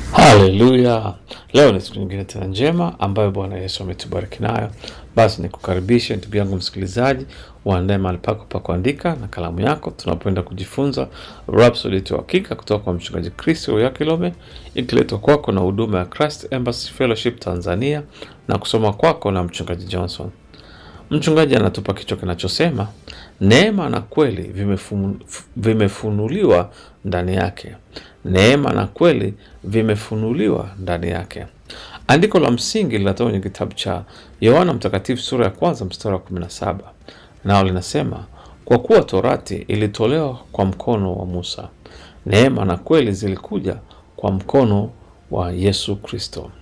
Haleluya! Leo ni siku nyingine tena njema ambayo Bwana Yesu ametubariki nayo. Basi nikukaribishe ndugu yangu msikilizaji, uandae mahali pako pa kuandika na kalamu yako, tunapoenda kujifunza Rhapsody ya Uhakika kutoka kwa mchungaji Kristo ya Kilome, ikiletwa kwako na huduma ya Christ Embassy Fellowship Tanzania na kusoma kwako na mchungaji Johnson. Mchungaji anatupa kichwa kinachosema neema na kweli vimefunu, vimefunuliwa ndani yake. Neema na kweli vimefunuliwa ndani yake. Andiko la msingi linatoka kwenye kitabu cha Yohana Mtakatifu sura ya kwanza mstari wa 17, nao linasema kwa kuwa torati ilitolewa kwa mkono wa Musa, neema na kweli zilikuja kwa mkono wa Yesu Kristo.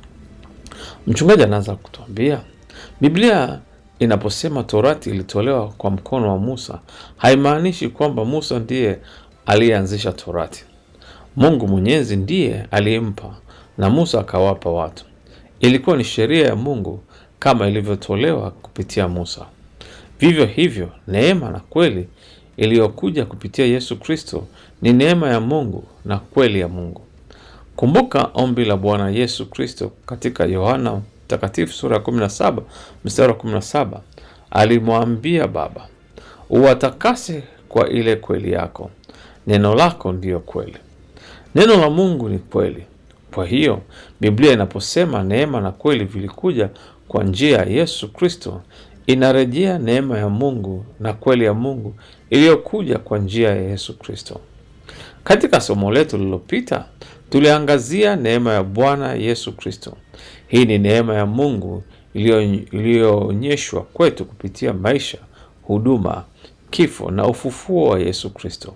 Mchungaji anaanza kutuambia Biblia inaposema torati ilitolewa kwa mkono wa Musa haimaanishi kwamba Musa ndiye aliyeanzisha torati. Mungu Mwenyezi ndiye aliyempa na Musa akawapa watu. Ilikuwa ni sheria ya Mungu kama ilivyotolewa kupitia Musa. Vivyo hivyo, neema na kweli iliyokuja kupitia Yesu Kristo ni neema ya Mungu na kweli ya Mungu. Kumbuka ombi la Bwana Yesu Kristo katika Yohana Mtakatifu sura ya 17 mstari wa 17, alimwambia Baba, uwatakase kwa ile kweli yako, neno lako ndiyo kweli. Neno la Mungu ni kweli. Kwa hiyo Biblia inaposema neema na kweli vilikuja kwa njia ya Yesu Kristo, inarejea neema ya Mungu na kweli ya Mungu iliyokuja kwa njia ya Yesu Kristo. Katika somo letu lililopita tuliangazia neema ya Bwana Yesu Kristo. Hii ni neema ya Mungu iliyoonyeshwa kwetu kupitia maisha, huduma, kifo na ufufuo wa Yesu Kristo.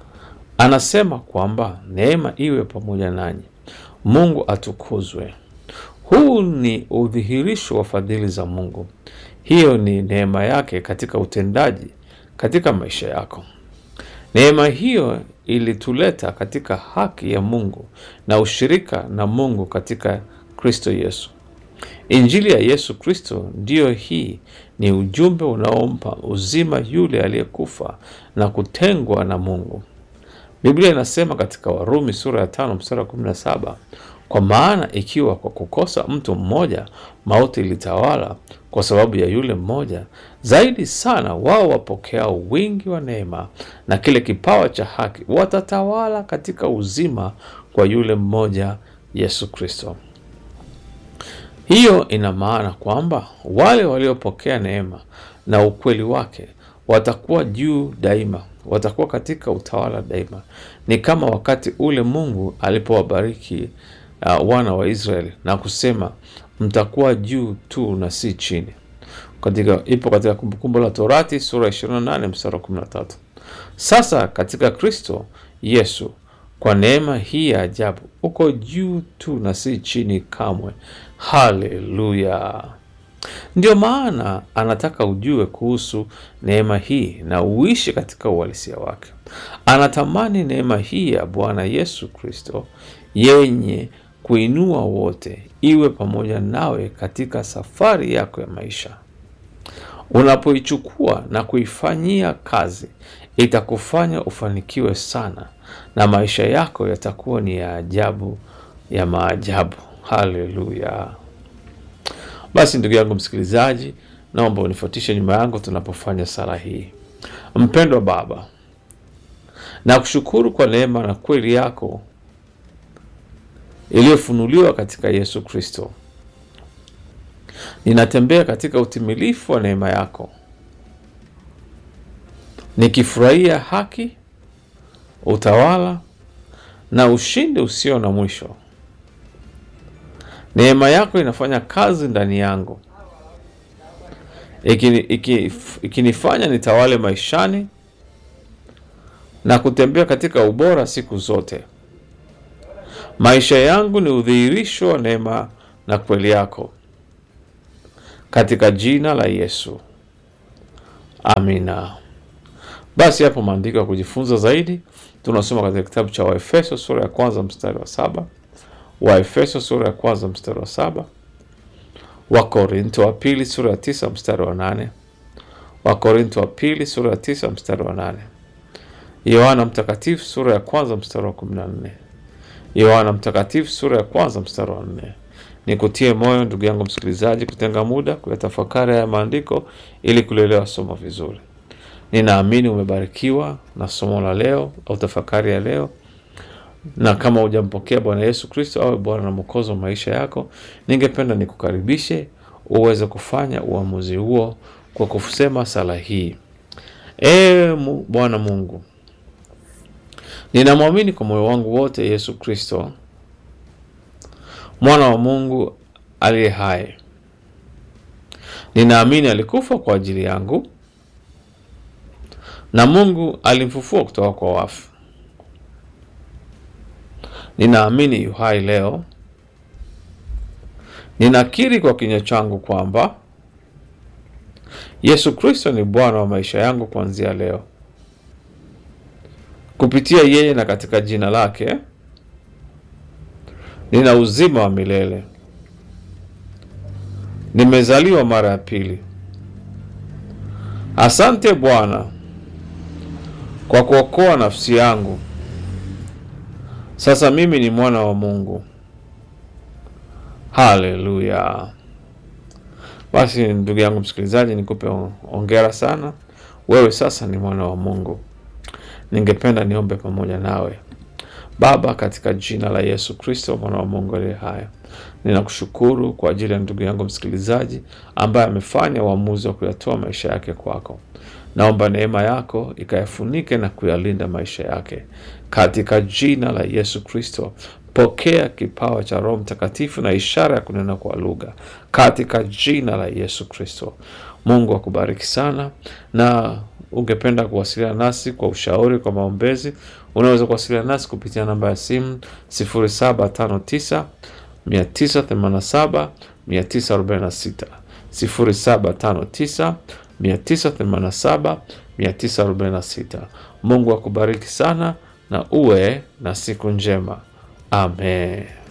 Anasema kwamba neema iwe pamoja nanyi. Mungu atukuzwe. Huu ni udhihirisho wa fadhili za Mungu. Hiyo ni neema yake katika utendaji katika maisha yako. Neema hiyo ilituleta katika haki ya Mungu na ushirika na Mungu katika Kristo Yesu. Injili ya Yesu Kristo ndiyo hii, ni ujumbe unaompa uzima yule aliyekufa na kutengwa na Mungu. Biblia inasema katika Warumi sura ya tano mstari wa 17, kwa maana ikiwa kwa kukosa mtu mmoja mauti ilitawala kwa sababu ya yule mmoja, zaidi sana wao wapokeao wingi wa neema na kile kipawa cha haki watatawala katika uzima kwa yule mmoja Yesu Kristo. Hiyo ina maana kwamba wale waliopokea neema na ukweli wake watakuwa juu daima, watakuwa katika utawala daima. Ni kama wakati ule Mungu alipowabariki uh, wana wa Israeli na kusema mtakuwa juu tu na si chini. Katika, ipo katika Kumbukumbu la Torati sura 28 mstari wa 13. Sasa katika Kristo Yesu kwa neema hii ya ajabu uko juu tu na si chini kamwe. Haleluya! Ndio maana anataka ujue kuhusu neema hii na uishi katika uhalisia wake. Anatamani neema hii ya Bwana Yesu Kristo yenye kuinua wote iwe pamoja nawe katika safari yako ya maisha. Unapoichukua na kuifanyia kazi, itakufanya ufanikiwe sana na maisha yako yatakuwa ni ya ajabu ya maajabu. Haleluya! Basi ndugu yangu msikilizaji, naomba unifuatishe nyuma yangu tunapofanya sala hii. Mpendwa Baba, na kushukuru kwa neema na kweli yako iliyofunuliwa katika Yesu Kristo. Ninatembea katika utimilifu wa neema yako, nikifurahia haki, utawala na ushindi usio na mwisho. Neema yako inafanya kazi ndani yangu, ikinifanya nitawale maishani na kutembea katika ubora siku zote. Maisha yangu ni udhihirisho wa neema na kweli yako, katika jina la Yesu, amina. Basi hapo maandiko ya kujifunza zaidi tunasoma katika kitabu cha Waefeso sura ya kwanza mstari wa saba Waefeso sura ya kwanza mstari wa saba Wakorinto wa pili sura ya tisa mstari wa nane Wakorinto wa pili sura ya tisa mstari wa nane Yohana Mtakatifu sura ya kwanza mstari wa kumi na nne Yohana Mtakatifu sura ya kwanza mstari wa nne. Nikutie moyo ndugu yangu msikilizaji, kutenga muda kuyatafakari haya maandiko ili kulielewa somo vizuri. Ninaamini umebarikiwa na somo la leo au tafakari ya leo, na kama hujampokea Bwana Yesu Kristo awe Bwana na Mwokozi wa maisha yako, ningependa nikukaribishe uweze kufanya uamuzi huo kwa kusema sala hii: Ee Bwana Mungu, ninamwamini kwa moyo wangu wote Yesu Kristo mwana wa Mungu aliye hai. Ninaamini alikufa kwa ajili yangu na Mungu alimfufua kutoka kwa wafu. Ninaamini yu hai leo. Ninakiri kwa kinywa changu kwamba Yesu Kristo ni Bwana wa maisha yangu kuanzia leo. Kupitia yeye na katika jina lake nina uzima wa milele. Nimezaliwa mara ya pili. Asante Bwana kwa kuokoa nafsi yangu. Sasa mimi ni mwana wa Mungu. Haleluya! Basi ndugu yangu msikilizaji, nikupe ongera sana, wewe sasa ni mwana wa Mungu. Ningependa niombe pamoja nawe. Baba, katika jina la Yesu Kristo mwana wa Mungu aliye hai, ninakushukuru kwa ajili ya ndugu yangu msikilizaji ambaye amefanya uamuzi wa kuyatoa maisha yake kwako. Naomba neema yako ikayafunike na kuyalinda maisha yake katika jina la Yesu Kristo. Pokea kipawa cha Roho Mtakatifu na ishara ya kunena kwa lugha katika jina la Yesu Kristo. Mungu akubariki sana, na ungependa kuwasiliana nasi kwa ushauri, kwa maombezi, unaweza kuwasiliana nasi kupitia namba ya simu 0759 987 946 0759 987 946. Mungu akubariki sana na uwe na siku njema. Amen.